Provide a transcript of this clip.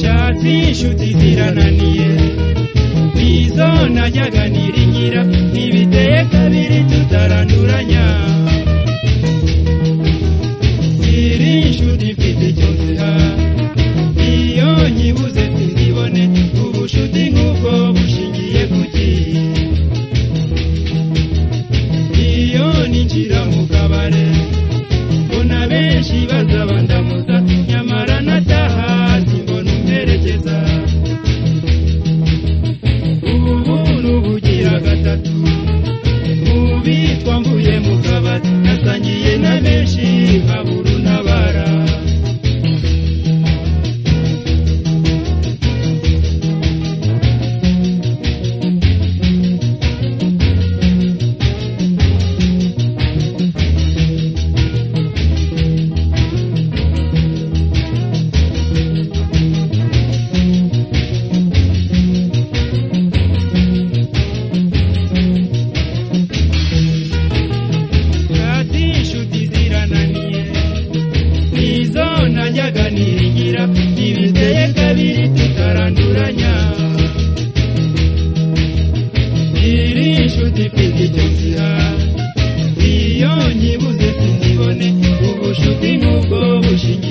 z'inshuti zirananiye ku izo najyaga niringira ntibiteye kabiri tutaranduranya iri nshuti mfite cyose ha iyo nyibuze sinzibone ubushuti nk'ubwo bushingiye ku ki iyo ninjira mu kabare mbona benshi bazabandamutsa nyamara nataha simbona umperekeza ubu n'ubugira gatatu ubi twambuye mu kabari nasangiye na benshi nkaburu n'abara Kati inshuti zirananiye nizo najyaga niringira ntibiteye kabiri tutaranduranya iri inshuti mfite icyo nzira iyo nyibuze sinzibone ubushuti n'ubwo bushingiye